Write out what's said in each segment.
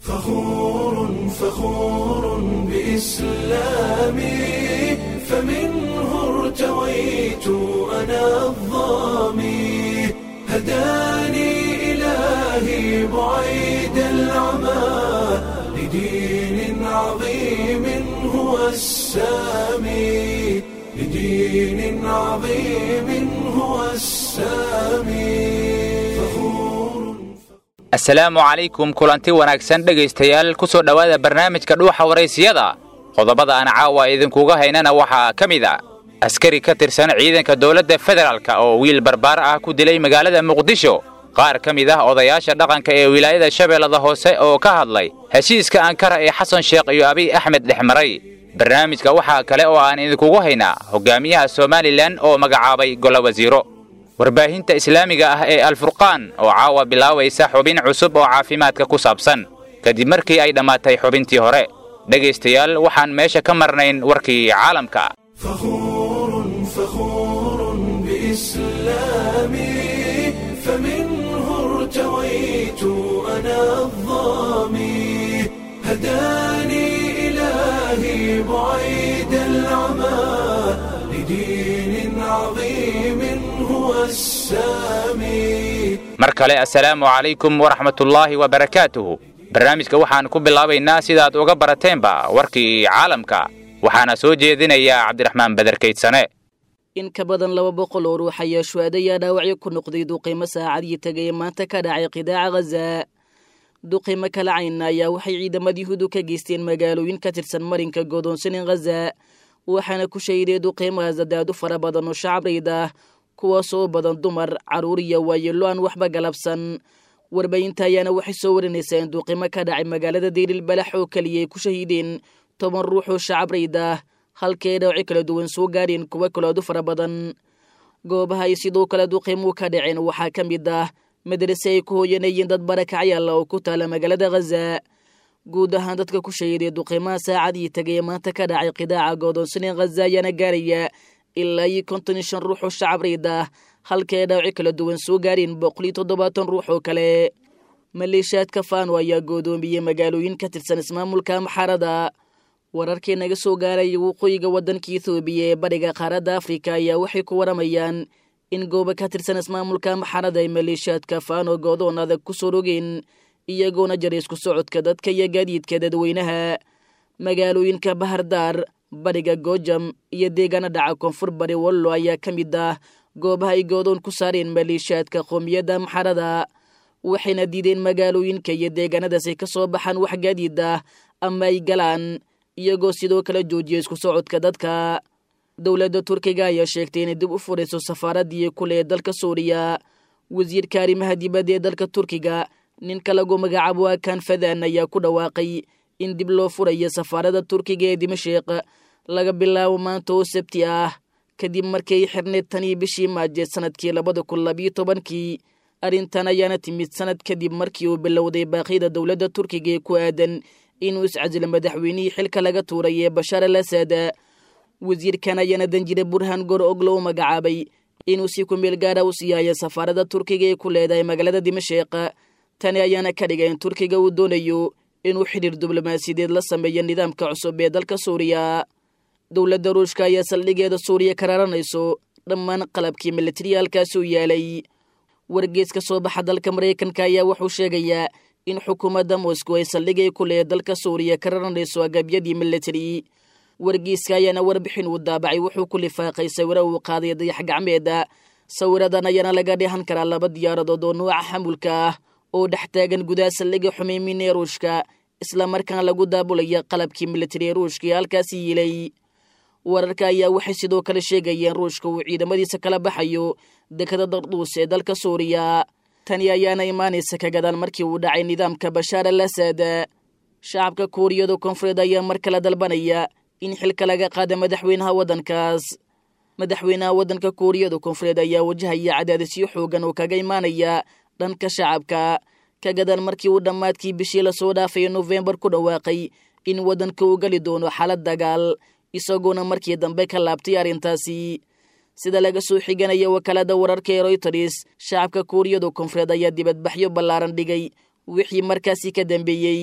فخور فخور بإسلامي فمنه ارتويت أنا الظامي هداني إلهي بعيد العمى لدين عظيم هو السامي لدين عظيم هو السامي فخور asalaamu calaykum kulanti wanaagsan dhegaystayaal ku soo dhowaada barnaamijka dhuuxa waraysiyada qodobada aan caawa idinkuga haynana waxaa ka mid a askari ka tirsan ciidanka dowladda federaalk oo wiil barbaar ah ku dilay magaalada muqdisho qaar ka mid ah odayaasha dhaqanka ee wilaayada shabeellada hoose oo ka hadlay heshiiska ankara ee xasan sheekh iyo abiy axmed dhexmaray barnaamijka waxaa kale oo aan idinkugu haynaa hogaamiyaha somalilan oo magacaabay golo wasiiro warbaahinta islaamiga ah ee alfurqaan oo caawa bilaabaysa xubin cusub oo caafimaadka ku saabsan kadib markii ay dhammaatay xubintii hore dhegaystayaal waxaan meesha ka marnayn warkii caalamka فخور فخور بإسلامي فمنه ارتويت أنا الظامي هداني إلهي بعيد العمى لدين عظيم هو السامي mar kale assalaamu calaykum waraxmatullaahi wabarakaatuhu barnaamijka waxaan ku bilaabaynaa sidaad uga barateenba warkii caalamka waxaana soo jeedinayaa cabdiraxmaan baderkaydsane in ka badan laba boqol oo ruux ayaa shuhadayaa dhaawacyo ku noqday duqiimo saacadii tegay maanta ka dhacay qidaaca ghaza duqiimo kala cayna ayaa waxay ciidamada yuhuudu ka geysteen magaalooyin ka tirsan marinka godoonsanin ghaza waxaana ku shahiday duqiimaha zadaadu fara badan oo shacabreyd ah kuwaasoo badan dumar carruur iyo waayeello aan waxba galabsan warbaahinta ayaana waxay soo warinaysaa in duqiimo ka dhacay magaalada deyril balax oo keliya ay ku shahiideen toban ruux oo shacabreyd ah halkii ay dhawci kala duwan soo gaadheen kuwa kaloadu fara badan goobaha ay sidoo kale duqiimuu ka dhaceen waxaa ka mid ah madrase ay ku hooyanayeen dad barakacyaala oo ku taala magaalada ghaza guud ahaan dadka ku shahiiday duqiimaha saacadii tagay maanta ka dhacay qidaaca goodoonsaneen ghaza ayaana gaaraya ilaa iyo konton iyo shan ruux oo shacabreyd ah halkii ay dhawci kala duwan soo gaadheen boqol iyo toddobaatan ruux oo kale maleeshiyaadka faano ayaa goodoomiyey magaalooyin ka tirsan ismaamulka maxarada wararkii naga soo gaaraya waqooyiga waddanka ethoobiya ee bariga qaaradda afrika ayaa waxay ku waramayaan in goobo ka tirsan ismaamulka maxarada ay maleeshiyaadka faano goodoon adag ku soo rogeen iyagoona jaray isku socodka dadka iyo gaadiidka dadweynaha magaalooyinka bahardaar bariga goojam iyo deegaana dhaca koonfur bari wallo ayaa ka mid ah goobaha ay goodoon ku saareen maleeshiyaadka qoomiyadda maxarada waxayna diideen magaalooyinka iyo deegaanadaas ay ka soo baxaan wax gaadiid ah ama ay galaan iyagoo sidoo kale joojiya isku socodka dadka dowladda turkiga ayaa sheegtay inay dib u furayso safaaraddii kule ee dalka suuriya wasiirka arrimaha dibadda ee dalka turkiga ninka lagu magacaabo akan fadan ayaa ku dhawaaqay in dib loo furayo safaaradda turkiga ee dimashik laga bilaabo maanta oo sabti ah kadib markii ay xirneed tanii bishii maajeed sanadkii labada kun labiyo tobankii arrintan ayaana timid sanad kadib markii uu bilowday baaqyada dowladda turkiga ee ku aadan inuu iscasilo madaxweynihii xilka laga tuuray ee bashaar al asad wasiirkan ayaana danjire burhan gor oglo u magacaabay inuu si ku meel gaara u siiyaayo safaaradda turkiga ee ku leedahay magaalada dimashik tani ayaana ka dhigay in turkiga uu doonayo inuu xidhiir diblomaasiyadeed la sameeyo nidaamka cusub ee dalka suuriya dowladda ruushka ayaa saldhigeeda suuriya ka raaranayso dhammaan qalabkii militariya halkaasi u yaalay wargees ka soo baxa dalka maraykanka ayaa wuxuu sheegayaa in xukuumadda moscow ay saldhigay ku lehe dalka suuriya ka raranayso agabyadii militari wargeyska ayaana warbixin uu daabacay wuxuu ku lifaaqay sawiro uu qaaday dayax gacmeeda sawiradan ayaana laga dheehan karaa laba diyaaradood oo nuuca xamulka ah oo dhex taagan gudaha saldhiga xumeymin ee ruushka islamarkaana lagu daabulaya qalabkii militari ee ruushka ee halkaasi yiilay wararka ayaa waxay sidoo kale sheegayeen ruushka uu ciidamadiisa kala baxayo dekada darduus ee dalka suuriya tani ayaana imaanaysa ka gadaan markii uu dhacay nidaamka bashaar al asad shacabka kuuriyada koonfureed ayaa mar kale dalbanaya in xilka laga qaada madaxweynaha waddankaas madaxweynaha waddanka kuuriyada koonfureed ayaa wajahaya cadaadisyo xoogan oo kaga imaanaya dhanka shacabka ka gadaan markii uu dhammaadkii bishii lasoo dhaafay nofembar ku dhawaaqay in waddanka uu geli doono xaalad dagaal isagoona markii dambe ka laabtay arrintaasi sida laga soo xiganaya wakaalada wararka ee royters shacabka kuuriyada koonfureed ayaa dibadbaxyo ballaaran dhigay wixii markaasi ka dambeeyey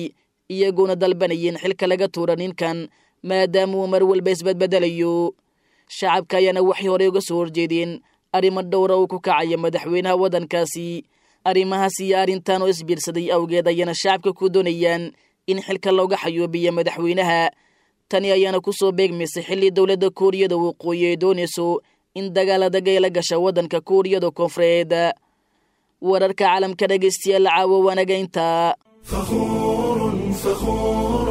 iyagoona dalbanayeen xilka laga tuura ninkan maadaama uu mar walba isbadbedelayo shacabka ayaana waxay horey uga soo horjeedeen arrimo dhowra uu ku kacaya madaxweynaha waddankaasi arrimahaas iyo arrintan oo isbiirsaday awgeed ayaana shacabka ku doonayaan in xilka looga xayuubiyo madaxweynaha tani ayaana ku soo beegmaysay xilli dowladda kuuriyada waqooyi ay doonayso in dagaaladaga ay la gasha waddanka kuuriyada koonfureed wararka caalamka dhegaystayaal caawo waanaga intaa فخور فخور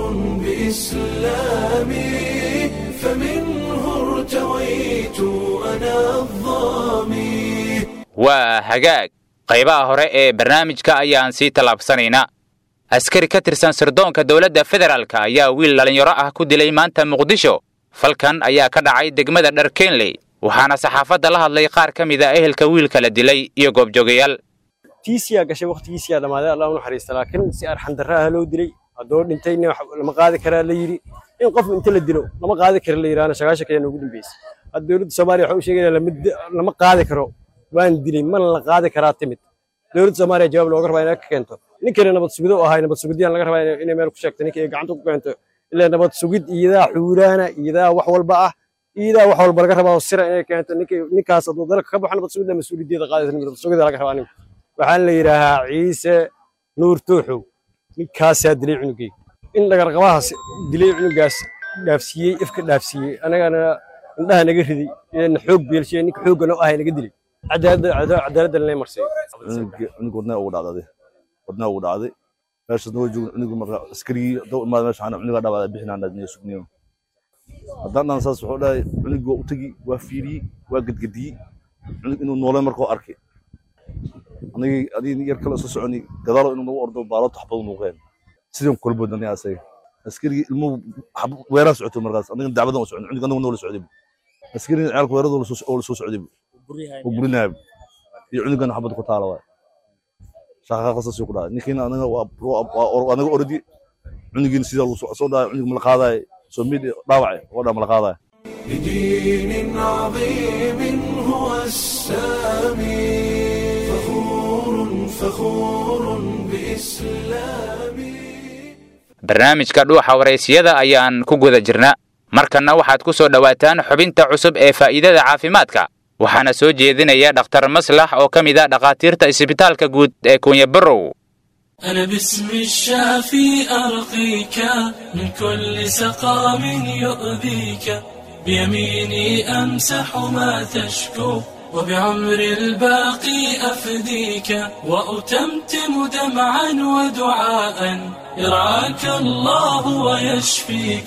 بإسلامي فمنه ارتويت أنا الظامي waa hagaag qaybaha hore ee barnaamijka ayaan sii tallaabsanaynaa askari ka tirsan sirdoonka dowladda federaalk ayaa wiil dhallinyaro ah ku dilay maanta muqdisho falkan ayaa ka dhacay degmada dharkenley waxaana saxaafadda la hadlay qaar ka mid a ehelka wiilka la dilay iyo goobjoogayaal tiisiyaa gashay waqtigiisiyaa dhammaaday allah u naxariista laakiin si arxan darra ah loo dilay haddoo dhintayna wax lama qaadi karaa la yidhi in qof inta la dilo lama qaadi kara la yidhaahna sagaashan kaya noogu dambeysay hadda dowladda soomaaliya waxay u sheegaysaa lama di- lama qaadi karo waan dilay mana la qaadi karaa timid dowladda soomaaliya jawaab looga rabaa inay ka keento ninkani nabad sugido u ahay nabad sugidiyaan laga rabaa inay- inay meel ku sheegto ninka ay gacanta ku keento ilaa nabad sugid iyadaa xuuraana iyadaa wax walba ah iyadaa wax walba laga rabaa oo sira inay keento ninka ninkaas hadduu dalka ka baxo nabad sugidda mas-uuliyaddeeda qaadaysa nabad sugidda laga rabaa ninka waxaan la yidhaahaa ciise nuur tuuxow ninkaasaa dilay cunugay in dhagarqabahaas dilay cunugaas dhaafsiiyey ifka dhaafsiiyey anagana indhaha naga riday na xoog beelshiye ninka xoogga noo ahay naga dilay cadaaladda cadaaladda lanay marsay cunug wadnaa ugu dhacday wadnaa ugu dhacday meeshaas noo joogin cunugu marka askarigii dhow imaada meesha waxaana cunugaa dhaawacday bixinaan dhaadniyo sugniyo haddaan dhan saas wuxuu dhahay cunugii waa u tegi waa fiiriyey waa gedgediyey cunug inuu noolay markuu arkay anigii adigii yar kale isla soconi gadaalo inuu nagu ordo baaloto xabadu nuuqeen sidaan kula boodnay asaga askarigii ilmuhu xab- weeraa socoto markaas aniga dacwadan u socon cunug anagu noola socday askarigii ceelka weerada oo la soo socday oo burinaaya iyo cunugan xabad ku taala waay shaqaqa qasas ku dhacay ninkiina anaga waa waa- waa anaga ordi cunugiina sidaa lagu soo soo dhacay cunug mala qaadaay soo mid dhaawacay oo dhaa mala qaadaay بدين عظيم هو السامي فخور فخور بإسلامي barnaamijka dhuuxa waraysiyada ayaan ku guda jirna markanna waxaad ku soo dhowaataan xubinta cusub ee faa'iidada caafimaadka waxaana soo jeedinaya dhakhtar maslax oo ka mid ah dhakhaatiirta isbitaalka guud ee kunya barow أنا باسم الشافي أرقيك من كل سقام يؤذيك بيميني أمسح ما تشكو وبعمر الباقي أفديك وأتمتم دمعا ودعاء يرعاك الله ويشفيك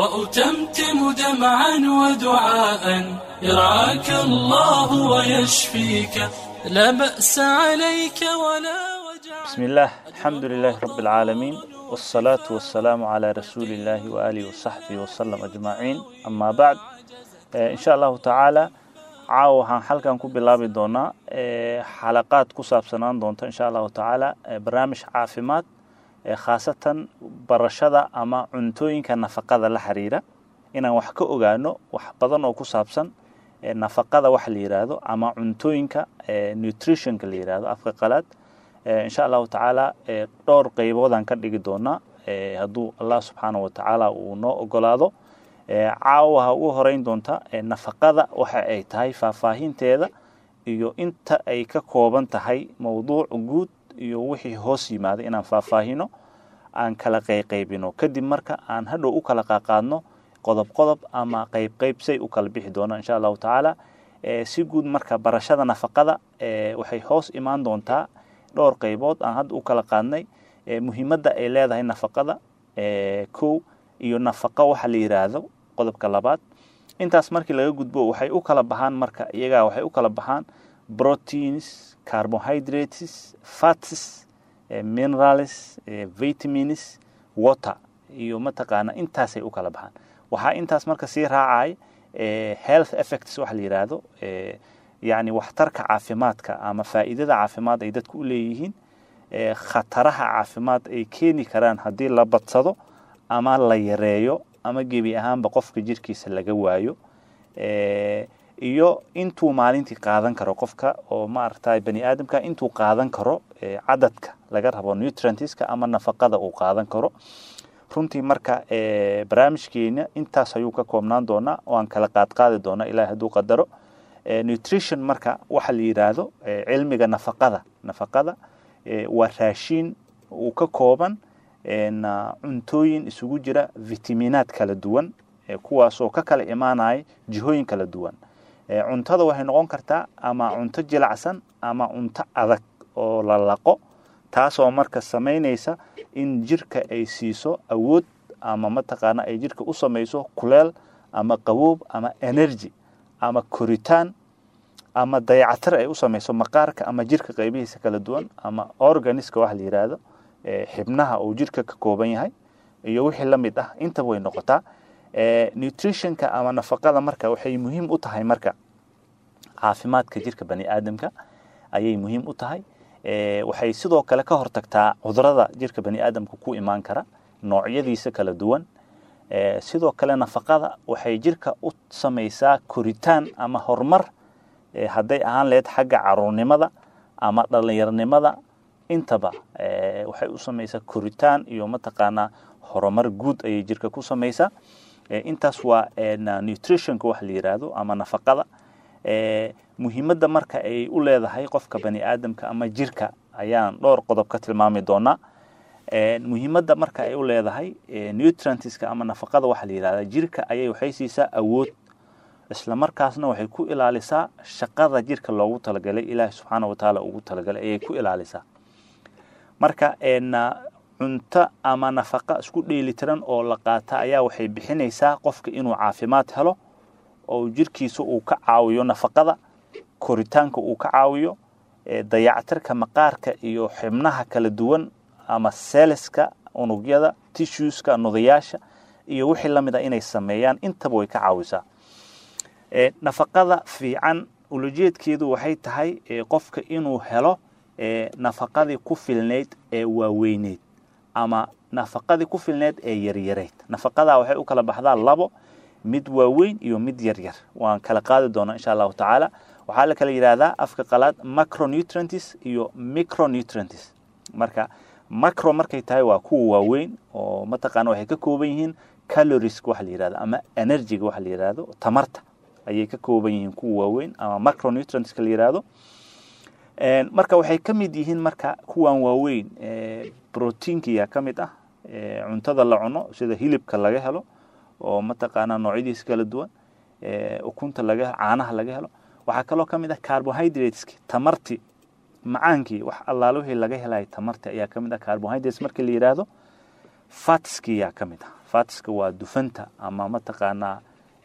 وأتمتم دمعا ودعاء يرعاك الله ويشفيك لا بأس عليك ولا وجع بسم الله الحمد لله رب العالمين والصلاة والسلام على رسول الله وآله وصحبه وسلم أجمعين أما بعد آه، إن شاء الله تعالى caawa waxaan halkan ku bilaabi doonaa ee, xalaqaad ku saabsanaan doonta insha allahu tacaala ee, barnaamij caafimaad ee, khaasatan barashada ama cuntooyinka nafaqada la xiriira inaan wax ka ogaano wax badan oo ku saabsan ee, nafaqada wax la yiraahdo ama cuntooyinka ee, nutritionka la yiraahdo afka qalaad ee, insha allahu tacaala ee, dhowr qeyboodaan ka dhigi doonaa ee, hadduu allah subxaanahu wa tacaala uu noo ogolaado ee, caawa waxaa ugu horeyn doonta ee, nafaqada waxa ay tahay faahfaahinteeda iyo inta ay ka kooban tahay mowduuc guud iyo wixii hoos yimaaday inaan faahfaahino aan kala qayqaybino kadib marka aan hadhow u kala qaaqaadno qodob qodob ama qayb qayb say u kala bixi doonaan insha allahu tacaala ee, si guud marka barashada nafaqada ee, waxay hoos imaan doontaa dhowr qaybood aan hadda u kala qaadnay ee, muhiimadda ay leedahay nafaqada ee, kow iyo nafaqo waxa la yiraahdo qodobka labaad intaas markii laga gudbo waxay u kala baxaan marka iyagaa waxay u kala baxaan proteins carbohydrates fats eh, minerals eh, vitamins water iyo mataqaana intaasay u kala baxaan waxaa intaas marka sii raacay eh, health effects waxa la yiraahdo eh, yacni waxtarka caafimaadka ama faa'iidada caafimaad ay dadku u leeyihiin eh, khataraha caafimaad ay keeni karaan haddii la badsado ama la yareeyo ama gebi ahaanba qofka jirkiisa laga waayo Eh, iyo intuu maalintii qaadan karo qofka oo maaragtay bani aadamka intuu qaadan karo cadadka laga rabo nutrientska ama nafaqada uu qaadan karo runtii marka barnaamijkeena intaas ayuu ka koobnaan doonaa waan kala qaadqaadi doonaa ilahi hadduu qadaro nutrition marka waxa la yidhaahdo cilmiga nafaqada nafaqada waa raashiin uu ka kooban cuntooyin isugu jira vitaminaad kala duwan kuwaasoo ka kala imaanaya jihooyin kala duwan cuntada waxay noqon kartaa ama cunto jilacsan ama cunto adag oo la laqo taasoo marka samaynaysa in jirka ay siiso awood ama mataqaana ay jirka u samayso kuleel ama qaboob ama energy ama koritaan ama dayacatir ay u samayso maqaarka ama jirka qaybihiisa kala duwan ama organiska waxa la yidhaahdo xibnaha uu jirka ka kooban yahay iyo wixii la mid ah intaba way noqotaa nutritionka ama nafaqada marka waxay muhiim u tahay marka caafimaadka jirka bani aadamka ayay muhiim u tahay waxay sidoo kale ka hortagtaa cudurada jirka bani aadamka ku imaan kara noocyadiisa kala duwan sidoo kale nafaqada waxay jirka u samaysaa koritaan ama horumar hadday ahaan lahayd xagga caruurnimada ama dhallinyarnimada intaba waxay u samaysaa koritaan iyo mataqaanaa horumar guud ayay jirka ku samaysaa intaas waa nutritionka wax la yidhaahdo ama nafaqada muhiimadda marka ay u leedahay qofka bani aadamka ama jirka ayaan dhowr qodob ka tilmaami doonaa muhiimadda marka ay u leedahay nutrientska ama nafaqada waxaa la yidhahdaa jirka ayay waxay siisaa awood isla markaasna waxay ku ilaalisaa shaqada jirka loogu talagalay ilaahi subxaana watacaala ugu talagalay ayay ku ilaalisaa marka cunto ama nafaqa isku dheelitiran oo la qaata ayaa waxay bixinaysaa qofka inuu caafimaad helo oo jirkiisa uu ka caawiyo nafaqada koritaanka uu ka caawiyo dayactirka maqaarka iyo xibnaha kala duwan ama seleska unugyada tissueska nudayaasha iyo wixii la mid a inay sameeyaan intaba way ka caawisaa nafaqada fiican ulajeedkeedu waxay tahay qofka inuu helo nafaqadii ku filnayd ee waaweyneyd ama nafaqadii ku filneyd ee yaryareyd nafaqadaa waxay u kala baxdaa labo mid waaweyn iyo mid yaryar waan kala qaadi doonaa insha allahu tacaala waxaa la kala yidhaahdaa afka qalaad macronutrients iyo micronutrients marka macro markay tahay waa kuwa waaweyn oo mataqaana waxay ka kooban yihiin calorieska waxa la yidhahdo ama energyga waxa la yidhahdo tamarta ayay ka kooban yihiin kuwa waaweyn ama macronutrientska la yidhahdo marka waxay ka mid yihiin marka kuwan waaweyn proteinkiyaa ka mid ah cuntada la cuno sida hilibka laga helo oo mataqaanaa noocyadiisa kala duwan ukunta laga helo caanaha laga helo waxaa kaloo ka mid ah carbohydrateski tamarti macaankii wax allaale wixii laga helaya tamarti ayaa ka mid ah carbohydrates markii la yidhaahdo fatskiyaa ka mid ah fatska waa dufanta ama mataqaanaa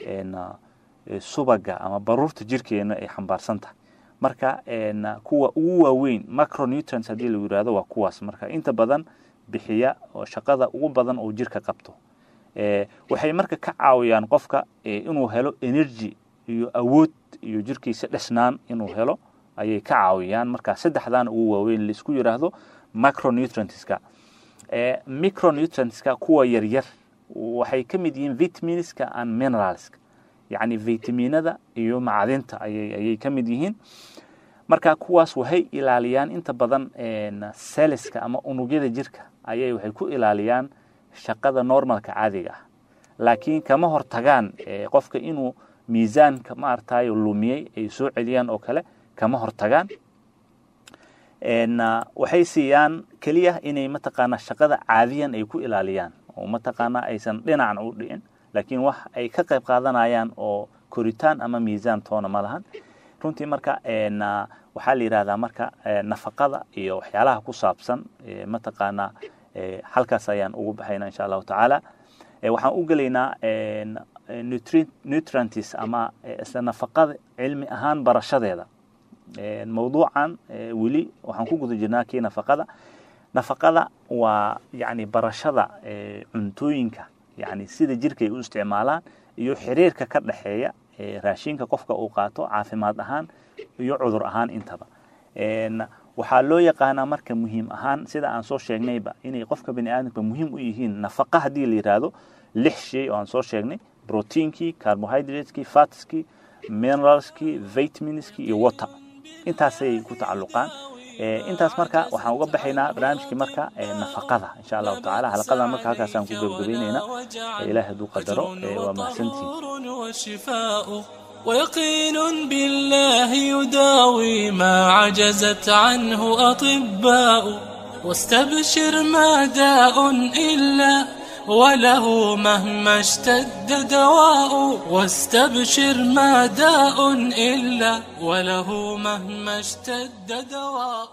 subaga ama baruurta jirkeena ay xambaarsan tahay marka kuwa ugu waaweyn macronutrients haddii la yidhaahdo waa kuwaas marka inta badan bixiya oo shaqada ugu badan oo jirka qabto waxay marka ka caawiyaan qofka inuu helo energy iyo awood iyo jirkiisa dhesnaan inuu helo ayay ka caawiyaan marka saddexdan ugu waaweyn laisku yidhaahdo macronutrientska micronutrientska kuwa yaryar waxay ka mid yihiin vitaminska and mineralska yacni vitaminada iyo macdinta ayay ayay ka mid yihiin marka kuwaas waxay ilaaliyaan inta badan seleska ama unugyada jirka ayay waxay ku ilaaliyaan shaqada normalka caadiga ah laakiin kama hortagaan qofka inuu miisaanka maaragtay lumiyey ay soo celiyaan oo kale kama hortagaan waxay siiyaan keliya inay mataqaanaa shaqada caadiyan ay ku ilaaliyaan oo mataqaanaa aysan dhinacan u dhicin laakiin wax ay ka qayb qaadanayaan oo koritaan ama miisaan toona ma lahan runtii marka waxaa la yidhahdaa marka nafaqada iyo waxyaalaha ku saabsan mataqaanaa halkaas ayaan ugu baxayna insha allahu tacaala waxaan u gelaynaa nutrients ama isla nafaqada cilmi ahaan barashadeeda mawduucan weli waxaan ku guda jirnaa kii nafaqada nafaqada waa yani barashada cuntooyinka yani sida jirka ay u isticmaalaan iyo xiriirka ka dhexeeya raashinka qofka uu qaato caafimaad ahaan iyo cudur ahaan intaba waxaa loo yaqaanaa marka muhiim ahaan sida aan soo sheegnayba inay qofka bani aadamka muhiim u yihiin nafaqa haddii la yidhaahdo lix shay oo aan soo sheegnay proteinkii carbohydratekii fatskii mineralskii vitaminskii iyo water intaasay ku tacalluqaan intaas marka waxaan uga baxaynaa barnaamijkii marka nafaqada insha allahu tacaala xalaqadan marka halkaasaan ku gebgabaynaynaa ilaah hadduu qadaro waa mahadsantihin ويقين بالله يداوي ما عجزت عنه أطباء واستبشر ما داء إلا وله مهما اشتد دواء واستبشر ما داء إلا وله مهما اشتد دواء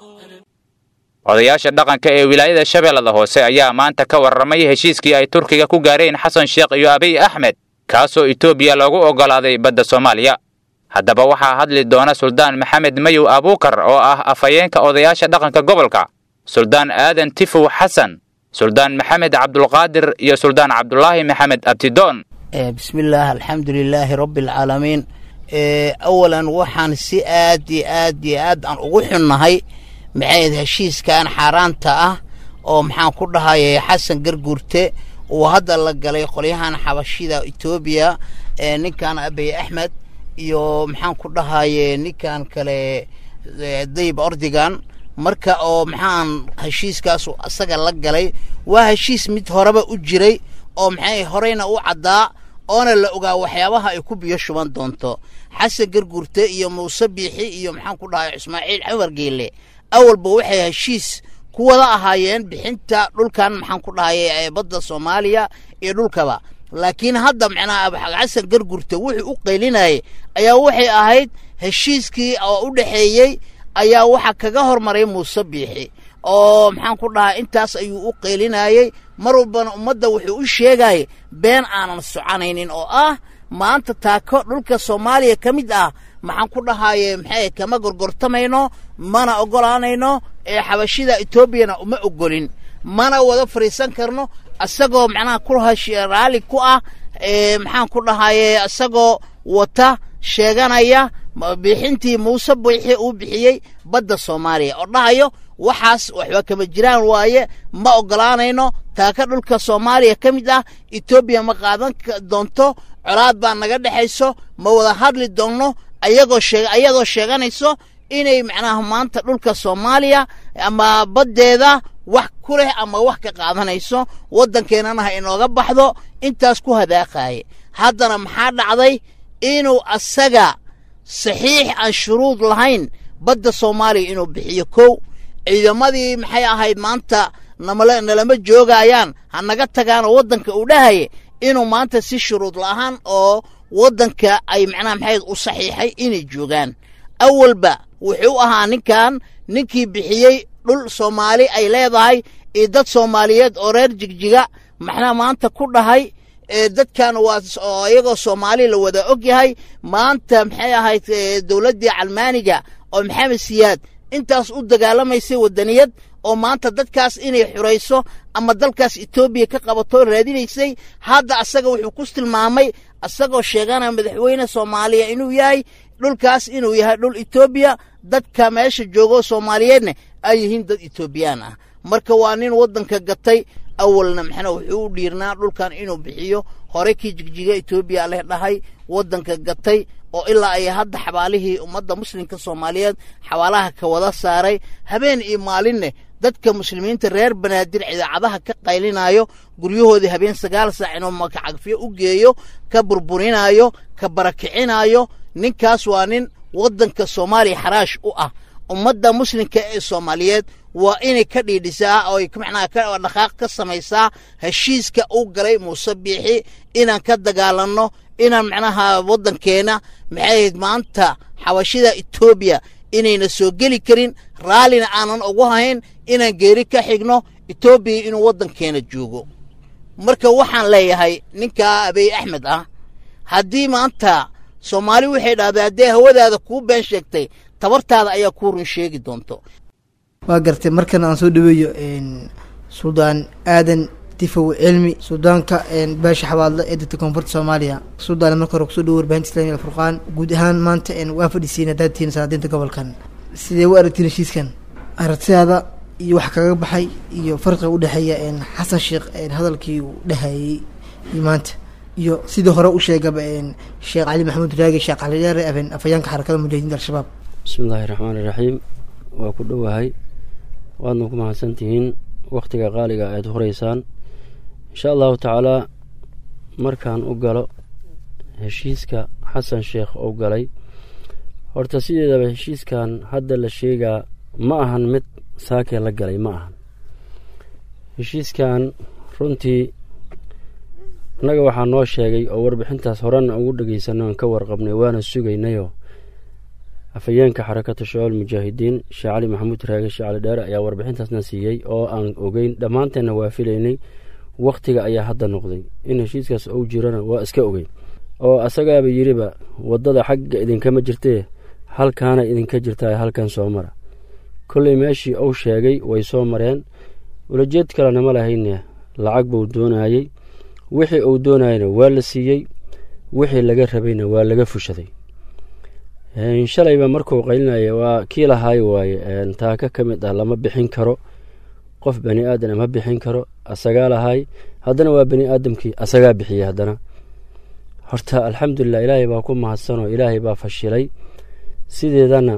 odayaasha dhaqanka ee wilaayada shabeellada hoose ayaa maanta ka warramay heshiiskii ay turkiga ku gaareen xasan sheekh iyo abiy axmed kaasoo etoobiya loogu oggolaaday badda soomaaliya haddaba waxaa hadli doona suldaan maxamed mayow abuukar oo ah afhayeenka odayaasha dhaqanka gobolka suldaan aadan tifow xasan suldaan maxamed cabdulqaadir iyo suldaan cabdulaahi maxamed abtidoon bismillaah alxamdu lilaahi rabbi alcaalamiin awalan waxaan si aad iyo aad iyo aad aan ugu xunnahay maxayd heshiiskan xaaraanta ah oo maxaan ku dhahayay xasan garguurte uu hadda la galay qolyahan xabashida etoobiya ninkan abiy axmed iyo maxaan ku dhahaye ninkan kale dayib ordigan marka oo maxaan heshiiskaasu asaga la galay waa heshiis mid horeba u jiray oo maxay horeyna u caddaa oona la ogaa waxyaabaha ay ku biyo shuban doonto xasan garguurte iyo muuse biixi iyo maxaan ku dhahay ismaaciil xamar geele awalba waxay heshiis ku wada ahaayeen bixinta dhulkan maxaan ku dhahay badda soomaaliya iyo dhulkaba laakiin hadda macnaha xasan gargurte wuxuu u qaylinayay ayaa waxay ahayd heshiiskii oo u dhexeeyey ayaa waxa kaga hormaray muuse biixi oo maxaan ku dhahay intaas ayuu u qaylinayey mar walbana ummadda wuxuu u sheegayay been aanan soconaynin oo ah maanta taako dhulka soomaaliya ka mid ah maxaan ku dhahaye maxay kama gorgortamayno mana ogolaanayno ee xabashida etoobiyana uma ogolin mana wada fadhiisan karno isagoo macnaha ku raalli ku ah maxaan ku dhahaye isagoo wata sheeganaya bixintii muuse biixi uu bixiyey badda soomaaliya oo dhahayo waxaas waxba kama jiraan waaye ma ogolaanayno taaka dhulka soomaaliya ka mid ah etoobiya ma qaadan doonto colaad baa naga dhexayso ma wada hadli doonno ayagoo sheeg ayadoo sheeganayso inay macnaha maanta dhulka soomaaliya ama baddeeda wax ku leh ama wax ka qaadanayso waddankeennana ha inooga baxdo intaas ku hadaaqaaye haddana maxaa dhacday inuu asaga saxiix aan shuruud lahayn badda soomaaliya inuu bixiyo kow ciidamadii maxay ahayd maanta namala nalama joogayaan ha naga tagaanoo waddanka uu dhahaye inuu maanta si shuruud la'ahaan oo waddanka ay macnaha maxayd u saxiixay inay joogaan awalba wuxuu ahaa ninkan ninkii bixiyey dhul soomaali ay leedahay iyo dad soomaaliyeed oo reer jigjiga maxna maanta ku dhahay dadkan waa iyagoo soomaali la wada og yahay maanta maxay ahayd dowladdii calmaaniga oo maxamed siyaad intaas u dagaalamaysay waddaniyad oo maanta dadkaas inay xurayso ama dalkaas etoobiya ka qabato raadinaysay hadda asaga wuxuu ku tilmaamay asagoo sheeganaya madaxweyne soomaaliya inuu yahay dhulkaas inuu yahay dhul etoobiya dadka meesha joogo soomaaliyeedna ay yihiin dad etoobiyaan ah marka waa nin waddanka gatay awalna maxna wuxuu u dhiirnaa dhulkan inuu bixiyo hore kii jigjiga etoobiya leh dhahay waddanka gatay oo ilaa ay hadda xabaalihii ummadda muslimka soomaaliyeed xabaalaha ka wada saaray habeen iyo maalinne dadka muslimiinta reer banaadir idaacadaha ka qaylinayo guryahoodii habeen sagaal saac inuu makacagfiyo u geeyo ka burburinayo ka barakicinayo ninkaas waa nin waddanka soomaaliya xaraash u ah ummadda muslimka ee soomaaliyeed waa inay ka dhiidhisaa oo macnaha ka dhaqaaq ka samaysaa heshiiska u galay muuse biixi inaan ka dagaalanno inaan macnaha waddankeena maxay maanta xabashida etoobiya inayna soo geli karin raallina aanan ugu hayn inaan geeri ka xigno etoobiya inuu waddankeena joogo marka waxaan leeyahay ninkaa abiy axmed ah haddii maanta soomaali waxay dhahday haddee hawadaada kuu been sheegtay tabartaada ayaa kuu run sheegi doonto waa gartay markan aan soo dhaweeyo suldaan aadan tifow cilmi suldaanka beesha xabaadle ee dadka koonfurta soomaaliya suldaan marka hore kusoo dhawo warbaahinta islamiga alfurqaan guud ahaan maanta waa fadhisiin haddaad tihiin salaadiinta gobolkan sidee u aragtiin heshiiskan aragtidaada iyo wax kaga baxay iyo farqiga udhexeeya xasan sheekh hadalkii uu dhahayey iyo maanta iyo sidii hore u sheegaba sheekh cali maxamuud raagi sheekh cali dheere afayeenka xarakada mujaahidiinta al-shabaab bismi illaahi raxmaani raxiim waa ku dhowahay waadna ku mahadsan tihiin wakhtiga qaaliga aad horeysaan insha allahu tacaalaa markaan u galo heshiiska xasan sheekh ou galay horta sideedaba heshiiskan hadda la sheegaa ma ahan mid saakee la galay ma ahan heshiiskan runtii annaga waxaa noo sheegay oo warbixintaas horena ugu dhegeysanay oon ka warqabnay waana sugaynayoo afhayeenka xarakatu shabaab mujaahidiin sheekh cali maxamuud raage sheekh cali dheere ayaa warbixintaasna siiyey oo aan ogeyn dhammaanteenna waa filaynay wakhtiga ayaa hadda noqday in heshiiskaas ou jirana waa iska ogeyn oo asagaaba yidhiba waddada xagga idinkama jirtee halkaana idinka jirtaa halkan soo mara kolley meeshii uu sheegay way soo mareen ulajeed kalena ma lahayne lacag buu doonayey wixii uu doonayana waa la siiyey wixii laga rabayna waa laga fushaday shalayba markuu qaylinaya waa kii lahaay waaye taaka ka mid ah lama bixin karo qof bani aadan ma bixin karo asagaa lahaay haddana waa bani aadamkii asagaa bixiyey haddana horta alxamdulilah ilaahay baa ku mahadsanoo ilaahay baa fashilay sideedana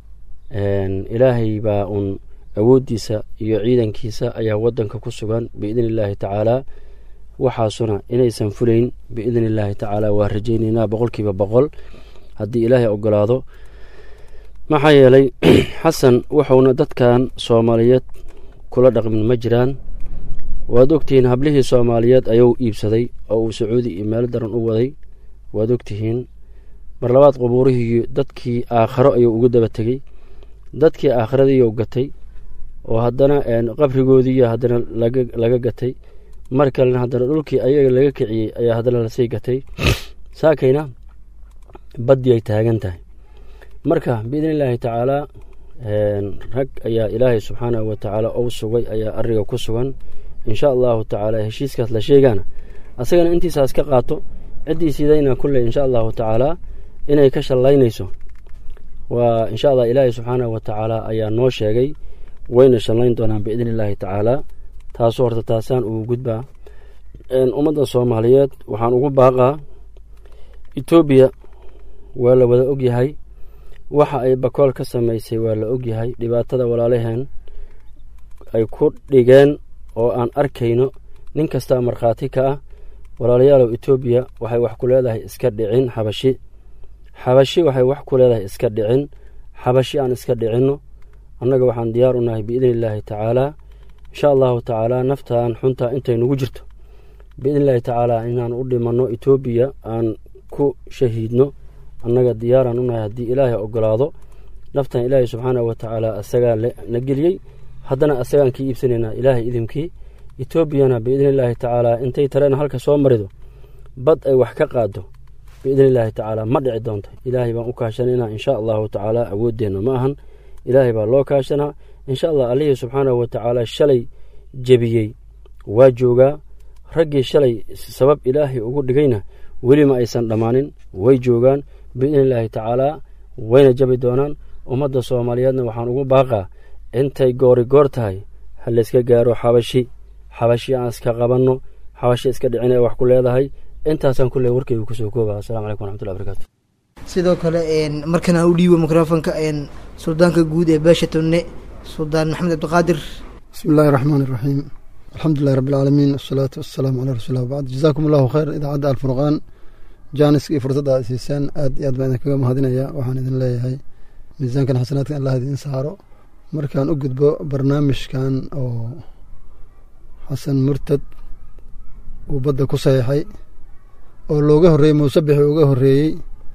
ilaahay baa uun awooddiisa iyo ciidankiisa ayaa waddanka ku sugan biidni illaahi tacaalaa waxaasuna inaysan fulayn biidni illaahi tacaalaa waa rajaynaynaa boqolkiiba boqol haddii ilaahay ogolaado maxaa yeelay xasan wuxuuna dadkan soomaaliyeed kula dhaqmin ma jiraan waad ogtihiin hablihii soomaaliyeed ayuu iibsaday oo uu sacuudi iyo meelo daran u waday waad ogtihiin mar labaad qubuurihii dadkii aakharo ayuu ugu daba tegey dadkii aakhiradiiyuu gatay oo haddana qabrigoodiiyo haddana laga gatay mar kalena haddana dhulkii ayaga laga kiciyey ayaa haddana lasii gatay saakayna baddii ay taagan tahay marka biidni illaahi tacaalaa rag ayaa ilaahay subxaanahu watacaala ou sugay ayaa ariga ku sugan insha allahu tacaala heshiiskaas la sheegaana asagana intiisaas ka qaato ciddii sidayna kulley insha allahu tacaalaa inay ka shallaynayso waa insha allah ilaahay subxaanahu watacaala ayaa noo sheegay wayna shallayn doonaan biidni illaahi tacaalaa taasu horta taasaan ugu gudbaa ummadda soomaaliyeed waxaan ugu baaqaa etoobiya waa la wada ogyahay waxa ay bakool ka samaysay waa la ogyahay dhibaatada walaalaheen ay ku dhigeen oo aan arkayno nin kastaa markhaati ka ah walaalayaalow etoobiya waxay wax ku leedahay iska dhicin xabashi xabashi waxay wax ku leedahay iska dhicin xabashi aan iska dhicinno annaga waxaan diyaar u nahay biidni illaahi tacaalaa insha allahu tacaalaa naftaan xuntaa intay nugu jirto biidni illaahi tacaalaa inaan u dhimanno etoobiya aan ku shahiidno annaga diyaaraan u nahay haddii ilaahay ogolaado naftan ilaahay subxaanahu watacaala asagaa na geliyey haddana asagaan kii iibsanaynaa ilaahay idinkii etoobiyana biidni illaahi tacaalaa intay tareena halka soo marido bad ay wax ka qaado biidni illaahi tacaalaa ma dhici doonto ilaahay baan u kaashanaynaa insha allahu tacaalaa awooddeenna ma ahan ilaahay baa loo kaashanaa insha allah allihii subxaanahu watacaala shalay jebiyey waa joogaa raggii shalay sabab ilaahay ugu dhigayna weli ma aysan dhammaanin way joogaan biidni illaahi tacaalaa wayna jabi doonaan ummadda soomaaliyeedna waxaan ugu baaqaa intay goori goor tahay ha layska gaaro xabashi xabashi aan iska qabanno xabashi iska dhicin ee wax ku leedahay intaasaan kulle warkaygu kusoo kooba assalamu calaykum waraxmatullahi barakaatu sidoo kale markan aan u dhiibo mikrofonka suldaanka guud ee beesha tunne suldaan maxamed cabdiqaadir bismi illaahi raxmaan iraxiim alxamdulilahi rabbi alcaalamiin wasalaatu wasalaamu calaa rasuulilah wabacd jazaakum allahu khayr idaacadda alfurqaan jaaniska iyo fursadda aad siisaan aad iyo aad baan idinkaga mahadinaya waxaan idin leeyahay miisaankan xasanaadkan allah idiin saaro markaan u gudbo barnaamijkan oo xasan murtad uu badda ku saxiixay oo looga horreeyey muuse bixi uga horreeyey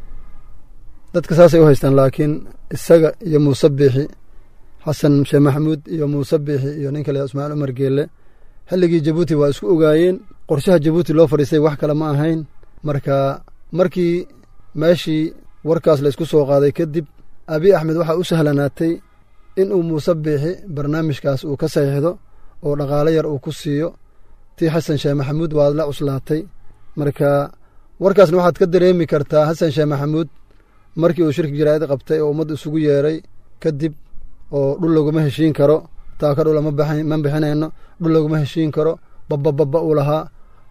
dadka saasay u haystaan laakiin isaga iyo muuse biixi xasan sheekh maxamuud iyo muuse biixi iyo nin kale ismaaciil cumar geelle xilligii jabuuti waa isku ogaayeen qorshaha jabuuti loo fadhiistay wax kale ma ahayn marka markii meeshii warkaas la isku soo qaaday kadib abi axmed waxaa u sahlanaatay in uu muuse biixi barnaamijkaas uu ka saxiixdo oo dhaqaalo yar uu ku siiyo tii xasan sheekh maxamuud waad la cuslaatay marka warkaasna waxaad ka dareemi kartaa xasan sheekh maxamuud markii uu shirki jaraa'id qabtay oo ummadda isugu yeeray kadib oo dhul laguma heshiin karo taaka dhula ma bixinayno dhul laguma heshiin karo babbababba uu lahaa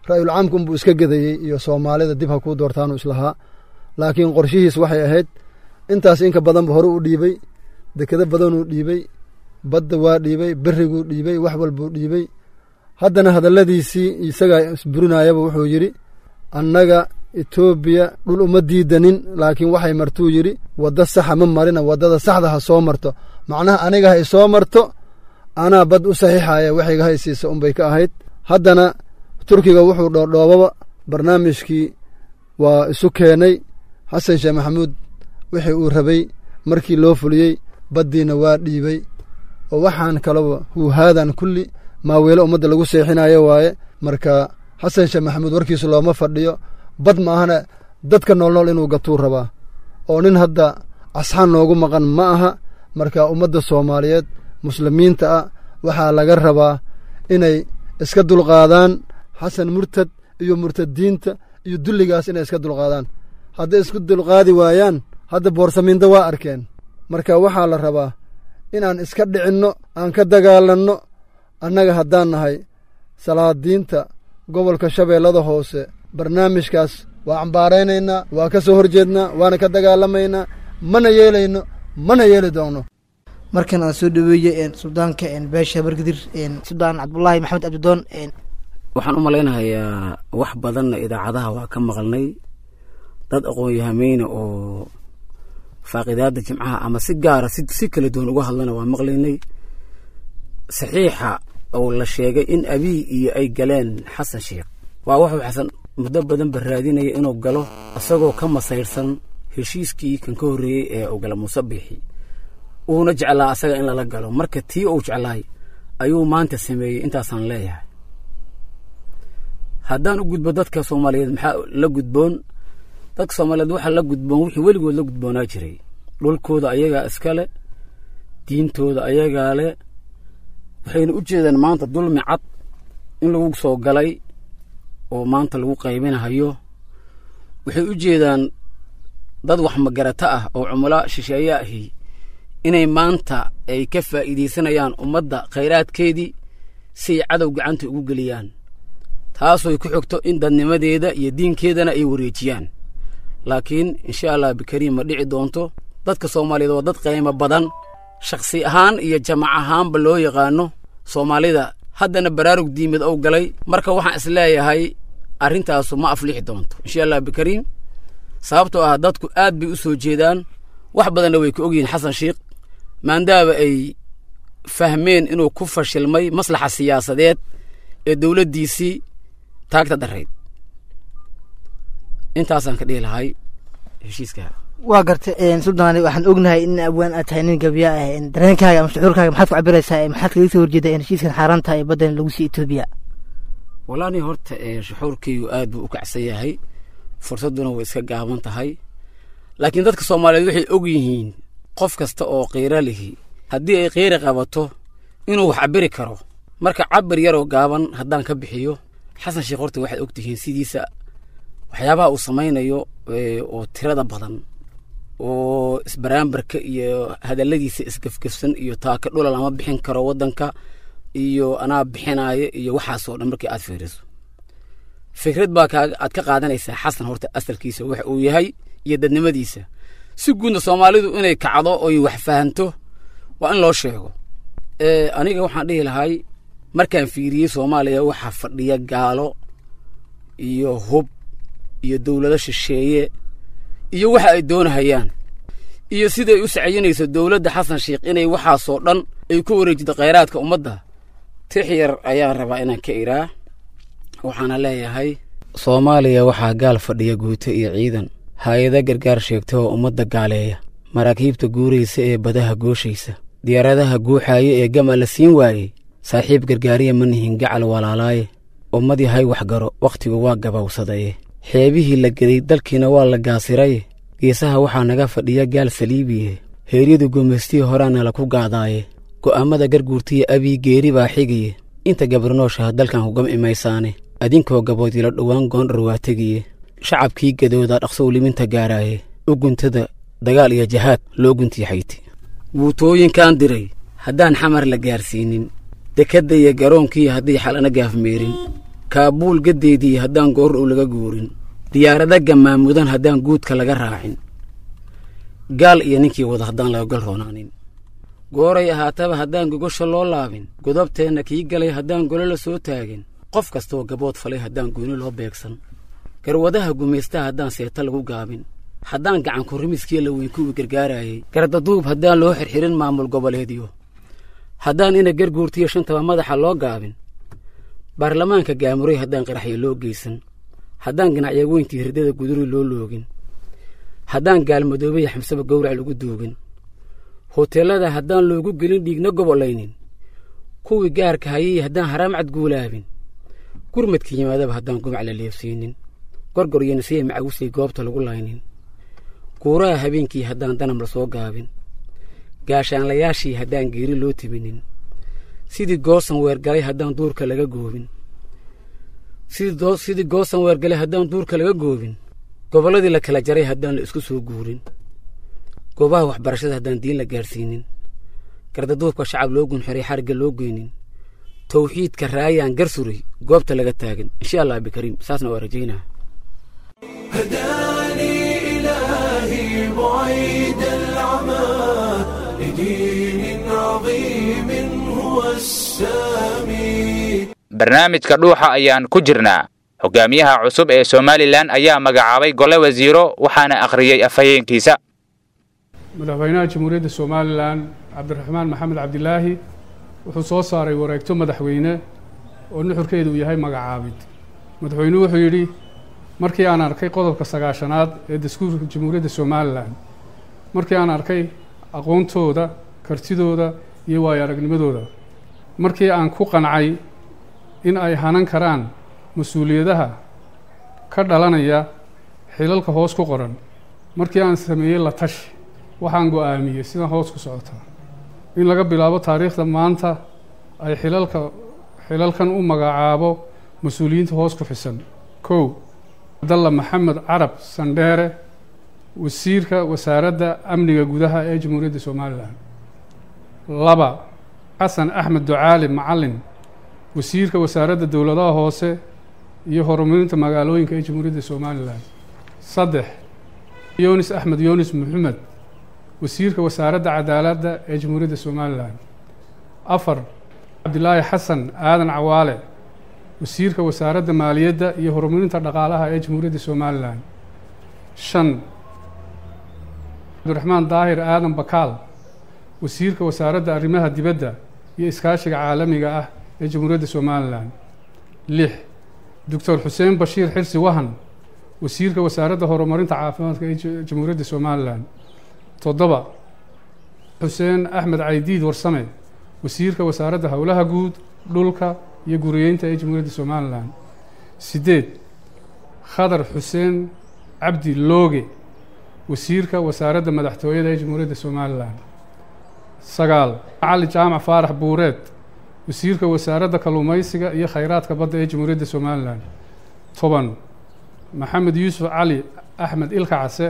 ra'yul caamka unbuu iska gedayey iyo soomaalida dib ha kuu doortaanu islahaa laakiin qorshihiis waxay ahayd intaas inka badanba hore u dhiibey dekado badanuu dhiibey badda waa dhiibey berriguu dhiibey wax walbuu dhiibey haddana hadalladiisii isagaa isburinayaba wuxuu yidhi annaga etoobiya dhul uma diidanin laakiin waxay martuu yidhi wadda saxa ma marina waddada saxda ha soo marto macnaha aniga ha isoo marto anaa bad u saxiixaya waxayga ha isiisa unbay ka ahayd haddana turkiga wuxuu dhoodhoobaba barnaamijkii waa isu keenay xasan sheekh maxamuud wixii uu rabay markii loo fuliyey baddiina waa dhiibey oo waxaan kalaba huuhaadan kulli maaweelo ummadda lagu seexinayo waaye marka xasan sheekh maxamuud warkiisu looma fadhiyo bad ma ahana dadka noolnool inuu gatuu rabaa oo nin hadda asxaan noogu maqan ma aha marka ummadda soomaaliyeed muslimiinta ah waxaa laga rabaa inay iska dulqaadaan xasan murtad iyo murtadiinta iyo dulligaas inay iska dulqaadaan hadday isku dulqaadi waayaan hadda boorsamiinda waa arkeen marka waxaa la rabaa inaan iska dhicinno aan ka dagaalanno annaga haddaan nahay salaadiinta gobolka shabeellada hoose barnaamijkaas waa cambaaraynaynaa waa ka soo horjeednaa waana ka dagaalamaynaa mana yeelayno mana yeeli doonno markan aan soo dhaweeye suldaanka beesha bargadir suldaan cabdulaahi maxamed abdidoon waxaan u malaynahayaa wax badanna idaacadaha waa ka maqalnay dad aqoon-yahameyna oo faaqidaada jimcaha ama si gaara si kala duwan uga hadlana waa maqlaynay saxiixa oo la sheegay in abiy iyo ay galeen xasan sheekh waa wuxuu xasan muddo badan ba raadinaya inuu galo isagoo ka masayrsan heshiiskii kan ka horreeyey ee uu gala muuse biixi uuna jeclaa asaga in lala galo marka tii uu jeclaay ayuu maanta sameeyey intaasaan leeyahay haddaan u gudbo dadka soomaaliyeed maxaa la gudboon dadka soomaaliyeed waxaa la gudboon wixii weligood la gudboonaa jiray dhulkooda ayagaa iskale diintooda ayagaa leh waxayna u jeedaan maanta dulmi cad in lagu soo galay oo maanta lagu qaybinahayo waxay u jeedaan dad wax magarata ah oo cumalo shisheeye ahi inay maanta ay ka faa'iidaysanayaan ummadda khayraadkeedii si ay cadow gacanta ugu geliyaan taasooy ku xogto in dadnimadeeda iyo diinkeedana ay wareejiyaan laakiin insha allah bikariim ma dhici doonto dadka soomaaliyeed waa dad qiimo badan shakhsi ahaan iyo jamac ahaanba loo yaqaano soomaalida haddana baraarug diimad ou galay marka waxaan isleeyahay arrintaasu ma aflixi doonto insha allah bikariim sababtoo ah dadku aad bay u soo jeedaan wax badanna way ka ogyihiin xasan sheikh maandaaba ay fahmeen inuu ku fashilmay maslaxa siyaasadeed ee dowladdiisii taagta darayd intaasaan ka dhihi lahay heshiiska waa garta suldaani waxaan ognahay in abwaan aad tahay nin gabya ah dareenkaaga ama shucuurkaaga maxaad ku cabiraysaa maxaad kaga soo horjeedaa in heshiiskan xaaraan tahay baddan lagu sii etoobiya walaani horta shuxuurkaygu aad buu u kacsan yahay fursadduna way iska gaaban tahay laakiin dadka soomaaliyeed waxay og yihiin qof kasta oo qiiro lihi haddii ay qiiri qabato inuu wax cabiri karo marka cabir yaroo gaaban haddaan ka bixiyo xasan sheekh horta waxaad og tihiin sidiisa waxyaabaha uu samaynayo oo tirada badan oo isbaraambarka iyo hadalladiisa isgafgafsan iyo taaka dhula lama bixin karo waddanka iyo anaa bixinaayo iyo waxaasoo dhan markii aad fiiriso fikrad baa aad ka qaadanaysaa xasan horta asalkiisa waxa uu yahay iyo dadnimadiisa si guudna soomaalidu inay kacdo oy wax fahanto waa in loo sheego aniga waxaan dhihi lahay markaan fiiriyey soomaaliya waxaa fadhiya gaalo iyo hub iyo dowlado shisheeye iyo waxa ay doonahayaan iyo siday u sacayinayso dowladda xasan sheikh inay waxaasoo dhan ay ku wareejido khayraadka ummadda tix yar ayaan rabaa inaan ka iraa waxaana leeyahay soomaaliya waxaa gaal fadhiya guuto iyo ciidan hay-ada gargaar sheegta oo ummadda gaaleeya maraakiibta guuraysa ee badaha gooshaysa diyaaradaha guuxaaya ee gama la siin waayey saaxiib gargaariya ma nihin gacal walaalaaye ummad yahay waxgaro wakhtigu waa gabowsadaye xeebihii la geday dalkiina waa la gaasiraye geesaha waxaa naga fadhiya gaal saliibiye heeryadu gumaystii horaana la ku gaadaaye go'aammada garguurtiya abii geeri baa xigiye inta gabarnooshaha dalkan hugam imaysaane adinkoo gaboodila dhowaan goondhar waa tegiye shacabkii gadooda dhaqsow liminta gaaraaye u guntada dagaal iyo jahaad loo guntiixayti guutooyinkaan diray haddaan xamar la gaarsiinin dekadda iyo garoonkii haddii xalana gaafmeerin kaabuul gaddeedii haddaan goor uu laga guurin diyaarada gamaamudan haddaan guudka laga raacin gaal iyo ninkii wada haddaan laga gal roonaanin gooray ahaataba haddaan gogosha loo laabin godobteenna kii galay haddaan golo la soo taagin qof kastaoo gabood falay haddaan gooni loo beegsan garwadaha gumaystaha haddaan seeta lagu gaabin haddaan gacanku rimiskii la weyn kuwii gargaarayay gardaduub haddaan loo xirxirin maamul goboleedyo haddaan ina garguurtiyo shantaba madaxa loo gaabin baarlamaanka gaamuray haddaan qaraxyo loo geysan haddaan ganacya weyntii hirdada guduri loo loogin haddaan gaalmadoobaya xamsaba gowrac lagu duugin hoteellada haddaan loogu gelin dhiigna gobolaynin kuwii gaarka hayay haddaan haraam cadguulaabin gurmadka yimaadaba haddaan gumac la leefsiinin gorgor iyo nasiya macawusay goobta lagu laynin guuraha habeenkii haddaan danam la soo gaabin gaashaanlayaashii haddaan geeri loo tibinin sidii goosan weergalay haddaan duurka laga goobin sidii goosan weergalay haddaan duurka laga goobin gobolladii la kala jaray haddaan la isku soo guurin goobaha waxbarashada haddaan diin la gaadhsiinin gardaduubka shacab loo gunxiray xarigga loo geynin tawxiidka raayaan gar suray goobta laga taagan insha allah bikariim saasna waa rajaynaa هداني إلهي بعيد العمى لدين عظيم هو السامي barnaamijka dhuuxa ayaan ku jirnaa hogaamiyaha cusub ee somalilan ayaa magacaabay gole wasiiro waxaana akhriyey afhayeenkiisa madaxweynaha jamhuuriyadda somalilan cabdiraxmaan maxamed cabdilaahi wuxuu soo saaray wareegto madaxweyne oo nuxurkeedu uu yahay magacaabid madaxweynuhu wuxuu yidhi markii aan arkay qodobka sagaashanaad ee dastuurka jamhuuriyadda somalilan markii aan arkay aqoontooda kartidooda iyo waayo aragnimadooda markii aan ku qancay in ay hanan karaan mas-uuliyadaha ka dhalanaya xilalka hoos ku qoran markii aan sameeyey la tashi waxaan go-aamiyey sidan hoos ku socotaa in laga bilaabo taariikhda maanta ay xilalka xilalkan u magacaabo mas-uuliyiinta hoos ku xisan kow cabdalla maxamed carab sandheere wasiirka wasaaradda amniga gudaha ee jamhuuriyadda somalilan laba xasan axmed ducaali macalin wasiirka wasaaradda dowladaha hoose iyo horumarinta magaalooyinka ee jamhuuriyadda somalilan saddex yunis axmed yunis maxamed wasiirka wasaaradda cadaaladda ee jamhuuriyadda somalilan afar cabdilaahi xasan aadan cawaale wasiirka wasaaradda maaliyadda iyo horumarinta dhaqaalaha ee jamhuuriyadda somalilan shan cabdiraxmaan daahir aadan bakaal wasiirka wasaaradda arrimaha dibadda iyo iskaashiga caalamiga ah ee jamhuuriyadda somalilan lix doctor xuseen bashiir xirsi wahan wasiirka wasaaradda horumarinta caafimaadka ee jamhuuriyadda somalilan toddoba xuseen axmed caydiid warsame wasiirka wasaaradda howlaha guud dhulka iyo guriyeynta ee jamhuuriyadda somalilan siddeed khadar xuseen cabdi looge wasiirka wasaaradda madaxtooyada ee jamhuuriyadda somalilan sagaal cali jaamac faarax buureed wasiirka wasaaradda kalluumaysiga iyo khayraadka badda ee jamhuuriyadda somalilan toban maxamed yuusuf cali axmed ilka case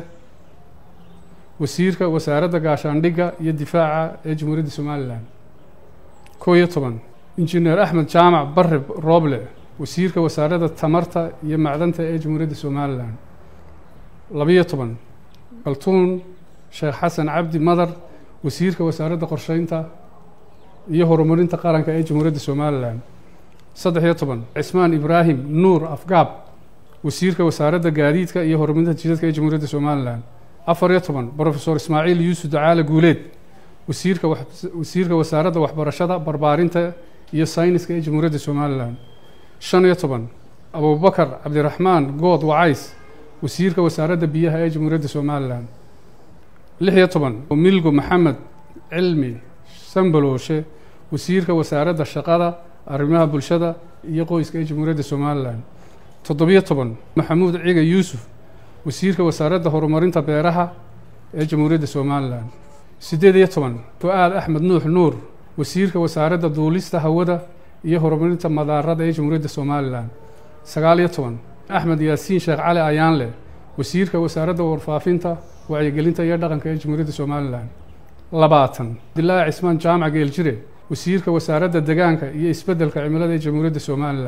wasiirka wasaaradda gaashaandhigga iyo difaaca ee jamhuuriyadda somalilan kow iyo toban injineer axmed jaamac barre rooble wasiirka wasaaradda tamarta iyo macdanta ee jamhuuriyadda somalilan labiyo toban kaltuun sheekh xasan cabdi madar wasiirka wasaaradda qorsheynta iyo horumarinta qaranka ee jamhuuriyadda somalilan saddex iyo toban cismaan ibraahim nuur afgaab wasiirka wasaaradda gaadiidka iyo horumarinta jidadka ee jamhuuriyadda somalilan afar iyo toban brofesor ismaaciil yuusuf dacaale guuleed wasiirka wasiirka wasaaradda waxbarashada barbaarinta iyo sayniska ee jamhuuriyadda somalilan shan iyo toban abubakar cabdiraxmaan good wacays wasiirka wasaaradda biyaha ee jamhuuriyadda somalilan lix iyo toban milgo maxamed cilmi sambalooshe wasiirka wasaaradda shaqada arrimaha bulshada iyo qoyska ee jamhuuriyadda somalilan toddobiyo toban maxamuud ciga yuusuf wasiirka wasaaradda horumarinta beeraha ee jamhuuriyadda somalilan siddeed iyo toban fu-aad axmed nuux nuur wasiirka wasaaradda duulista hawada iyo horumarinta madaarada ee jamhuuriyadda somalilan sagaal iyo toban axmed yaasiin sheekh cali ayaanle wasiirka wasaaradda warfaafinta wacyigelinta iyo dhaqanka ee jamhuuriyadda somalilan labaatan cabdilaahi cismaan jaamac geeljire wasiirka wasaaradda degaanka iyo isbeddelka cimilada ee jamhuuriyadda somalilan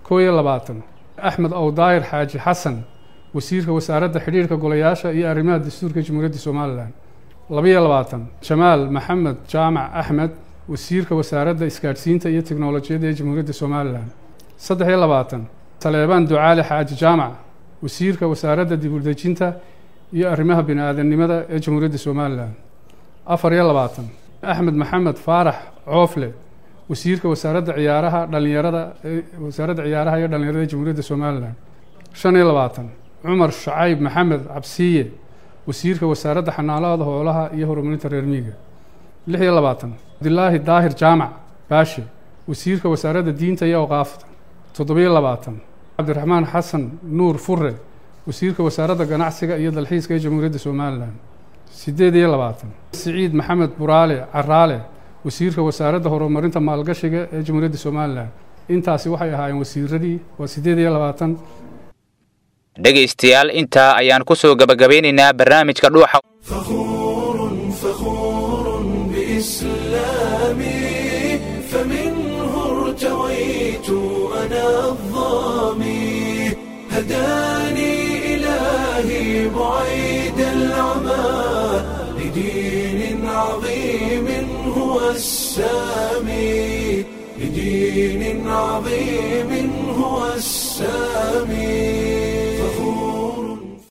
kow iyo labaatan axmed owdaahir xaaji xasan wasiirka wasaaradda xidhiirka golayaasha iyo arrimaha dastuurka jamhuuriyadda somalilan labaiyo labaatan jamaal maxamed jaamac axmed wasiirka wasaaradda isgaadhsiinta iyo teknolojiyadda ee jamhuuriyadda somalilan saddex iyo labaatan saleebaan ducaali xaaji jaamac wasiirka wasaaradda dibudejinta iyo arrimaha bini-aadamnimada ee jamhuuriyadda somalilan afar iyo labaatan axmed maxamed faarax coofle wasiirka wasaaradda ciyaaraha dhalinyarada wasaaradda ciyaaraha iyo dhalinyarada ee jamhuuriyadda somalilan shan iyo labaatan cumar shacayb maxamed cabsiye wasiirka wasaaradda xanaanada hoolaha iyo horumarinta reer miiga lix iyo labaatan cabdilaahi daahir jaamac baashe wasiirka wasaaradda diinta iyo awqaafta toddobiyo labaatan cabdiraxmaan xasan nuur fure wasiirka wasaaradda ganacsiga iyo dalxiiska ee jamhuuriyadda somalilan sideed iyo labaatan siciid maxamed buraale caraale wasiirka wasaaradda horumarinta maalgashiga ee jamhuuriyadda somalilan intaasi waxay ahaayeen wasiiradii waa sideed iyo labaatan dhegaystayaal intaa ayaan ku soo gebagabeynaynaa barnaamijka dhuuxa فخور بإسلامي فمنه ارتويت أنا الظامي هداني إلهي بعيد العمى لدين عظيم هو السامي لدين عظيم هو السامي